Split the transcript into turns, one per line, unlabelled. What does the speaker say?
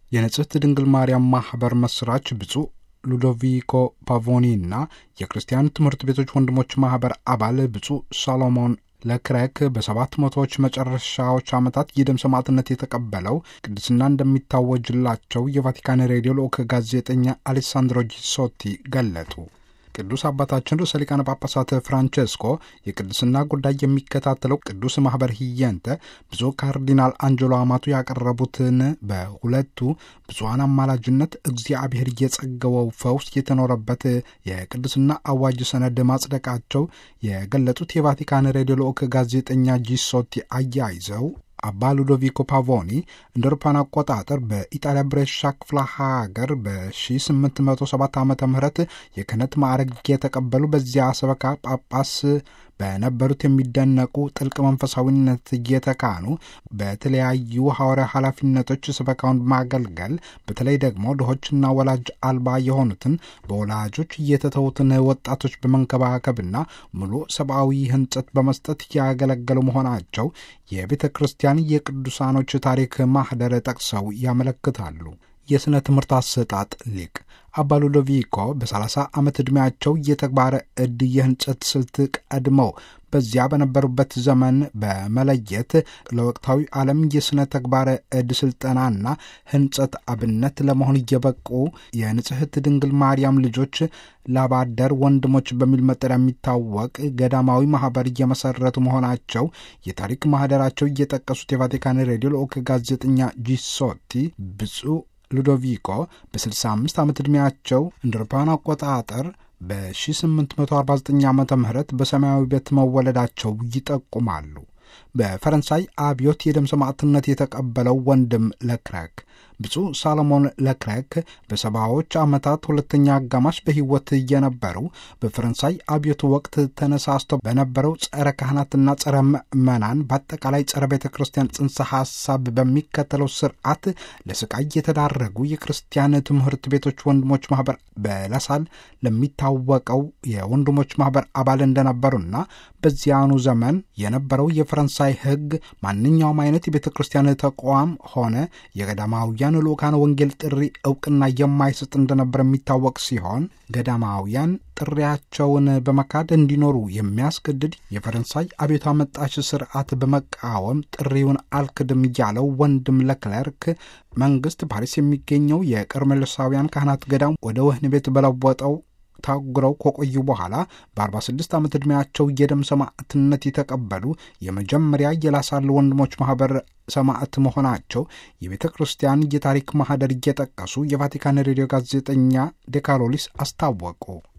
የንጽሕት ድንግል ማርያም ማኅበር መሥራች ብፁዕ ሉዶቪኮ ፓቮኒ እና የክርስቲያን ትምህርት ቤቶች ወንድሞች ማኅበር አባል ብፁዕ ሳሎሞን ለክረክ በሰባት መቶዎች መጨረሻዎች ዓመታት የደም ሰማዕትነት የተቀበለው ቅድስና እንደሚታወጅላቸው የቫቲካን ሬዲዮ ልዑክ ጋዜጠኛ አሌሳንድሮ ጂሶቲ ገለጡ። ቅዱስ አባታችን ርዕሰ ሊቃነ ጳጳሳት ፍራንቼስኮ የቅድስና ጉዳይ የሚከታተለው ቅዱስ ማኅበር ሂየንተ ብፁዕ ካርዲናል አንጀሎ አማቱ ያቀረቡትን በሁለቱ ብፁዓን አማላጅነት እግዚአብሔር እየጸገወው ፈውስ የተኖረበት የቅድስና አዋጅ ሰነድ ማጽደቃቸው የገለጹት የቫቲካን ሬዲዮ ልዑክ ጋዜጠኛ ጂሶቲ አያይዘው አባ ሉዶቪኮ ፓቮኒ እንደ አውሮፓውያን አቆጣጠር በኢጣሊያ ብሬሻ ክፍለ ሀገር በ1807 ዓ ም የክህነት ማዕረግ የተቀበሉ በዚያ ሰበካ ጳጳስ በነበሩት የሚደነቁ ጥልቅ መንፈሳዊነት እየተካኑ በተለያዩ ሐዋርያ ኃላፊነቶች ስበካውን በማገልገል በተለይ ደግሞ ድሆችና ወላጅ አልባ የሆኑትን በወላጆች እየተተዉትን ወጣቶች በመንከባከብና ሙሉ ሰብአዊ ሕንጸት በመስጠት ያገለገሉ መሆናቸው የቤተ ክርስቲያን የቅዱሳኖች ታሪክ ማኅደር ጠቅሰው ያመለክታሉ። የሥነ ትምህርት አሰጣጥ ሊቅ አባ ሉዶቪኮ በ30 ዓመት ዕድሜያቸው የተግባረ ዕድ የህንጸት ስልት ቀድመው በዚያ በነበሩበት ዘመን በመለየት ለወቅታዊ ዓለም የሥነ ተግባረ ዕድ ሥልጠናና ህንጸት አብነት ለመሆን እየበቁ የንጽሕት ድንግል ማርያም ልጆች ላባደር ወንድሞች በሚል መጠሪያ የሚታወቅ ገዳማዊ ማኅበር እየመሠረቱ መሆናቸው የታሪክ ማኅደራቸው እየጠቀሱት የቫቲካን ሬዲዮ ልዑክ ጋዜጠኛ ጂሶቲ ብፁዕ ሉዶቪኮ በ65 ዓመት ዕድሜያቸው እንደ አውሮፓውያን አቆጣጠር በ1849 ዓ ም በሰማያዊ ቤት መወለዳቸው ይጠቁማሉ። በፈረንሳይ አብዮት የደም ሰማዕትነት የተቀበለው ወንድም ለክረክ ብፁዕ ሳሎሞን ለክረክ በሰባዎች ዓመታት ሁለተኛ አጋማሽ በሕይወት እየነበሩ በፈረንሳይ አብዮት ወቅት ተነሳስቶ በነበረው ጸረ ካህናትና ጸረ ምዕመናን በአጠቃላይ ጸረ ቤተ ክርስቲያን ጽንሰ ሐሳብ በሚከተለው ስርዓት ለስቃይ የተዳረጉ የክርስቲያን ትምህርት ቤቶች ወንድሞች ማኅበር በላሳል ለሚታወቀው የወንድሞች ማኅበር አባል እንደነበሩና በዚያኑ ዘመን የነበረው የፈረንሳይ ሕግ ማንኛውም አይነት የቤተ ክርስቲያን ተቋም ሆነ የገዳማውያን ልኡካን ወንጌል ጥሪ እውቅና የማይሰጥ እንደነበር የሚታወቅ ሲሆን ገዳማውያን ጥሪያቸውን በመካድ እንዲኖሩ የሚያስገድድ የፈረንሳይ አብዮት አመጣሽ ስርዓት በመቃወም ጥሪውን አልክድም እያለው ወንድም ለክለርክ መንግስት ፓሪስ የሚገኘው የቀርሜሎሳውያን ካህናት ገዳም ወደ ወህኒ ቤት በለወጠው ታጉረው ከቆዩ በኋላ በ46 ዓመት ዕድሜያቸው የደም ሰማዕትነት የተቀበሉ የመጀመሪያ የላሳል ወንድሞች ማኅበር ሰማዕት መሆናቸው የቤተ ክርስቲያን የታሪክ ማኅደር እየጠቀሱ የቫቲካን ሬዲዮ ጋዜጠኛ ዴካሎሊስ አስታወቁ።